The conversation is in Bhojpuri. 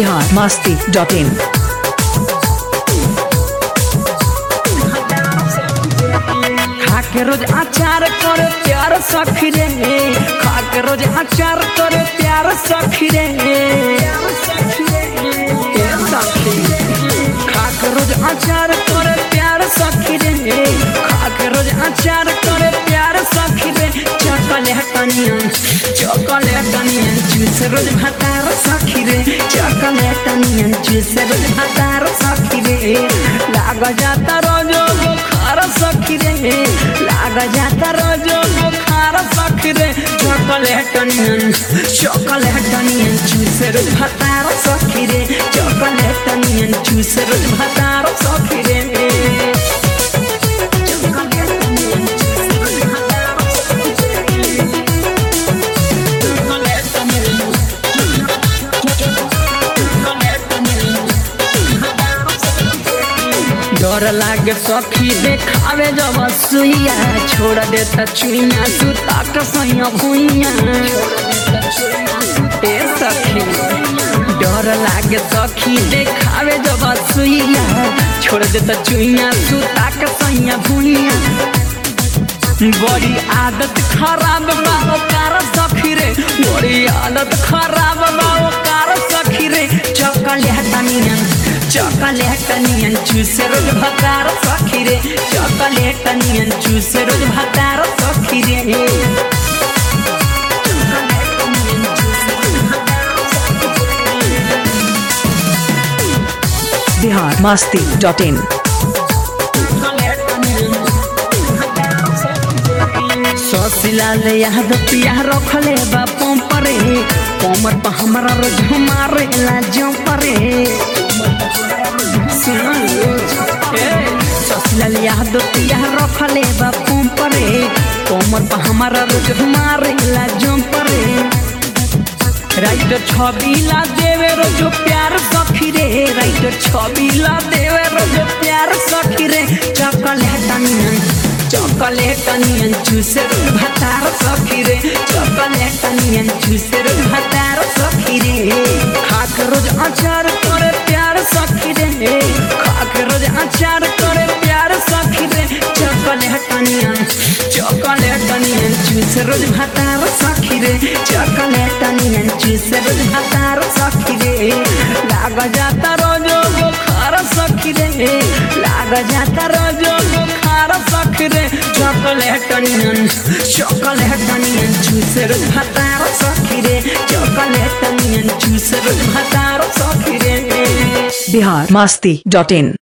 बिहार मस्ती डॉट इन खाके रोज अचार करे प्यार सखी रे खाके रोज अचार करे प्यार सखी रे ए सखी खाके रोज अचार करे प्यार सखी रे खाके रोज अचार करे प्यार सखी रे चॉकलेट अनियन चॉकलेट अनियन जूस रोज भातार सखी रे चॉकलेट अनियन जूस रोज भातार सखी रे लाग जाता रोजो बुखार सखी रे लाग जाता रोजो बुखार सखी रे चॉकलेट अनियन चॉकलेट अनियन जूस रोज भातार सखी रे चॉकलेट अनियन जूस रोज भातार सखी रे चॉकलेट अनियन जूस रोज भातार सखी रे चॉकलेट अनियन चॉकलेट अनियन डर लागे सखी देखावे जब सुइया छोड़ देता चुइया सुता के सैया भुइया ए सखी डर लागे सखी देखावे जब सुइया छोड़ देता चुइया सुता के सैया भुइया बड़ी आदत खराब बा ओकार सखी रे बड़ी आदत खराब बा ओकार सखी रे चॉकलेट अनियन चॉकलेट अनियन चूस रोज भकार सखी रे चॉकलेट अनियन चूस रोज भकार सखी रे चॉकलेट अनियन चूस रोज भकार सखी रे। बिहार मस्ती डॉट इन ससिलाल याद पिया रखले बा पंपरे कमर पर हमरा रोज हमारे लाजों परे ससिलाल याद पिया रखले बा पंपरे कमर पर हमरा रोज हमारे लाजों परे राइटर छबिला देवे रोजो प्यार सखी रे राइटर छबिला देवे रोजो प्यार सखी रे चॉकलेट अनियन चॉकलेट अनियन चूस रोज भतार सखी रे चॉकलेट अनियन चूस रोज भतार सखी रे खाक रोज अचार करे प्यार सखी रे खाक रोज अचार करे प्यार सखी रे चॉकलेट अनियन चॉकलेट अनियन चूस रोज भतार सखी रे चॉकलेट अनियन चूस रोज भतार सखी रे लाग जाता रोजो बुखार सखी रे लाग जाता रोजो बुखार सखी रे चॉकलेट अनियन चॉकलेट अनियन चूस रोज भतार सखी रे चॉकलेट अनियन चूस रोज भतार सखी रे बिहार मस्ती डॉट इन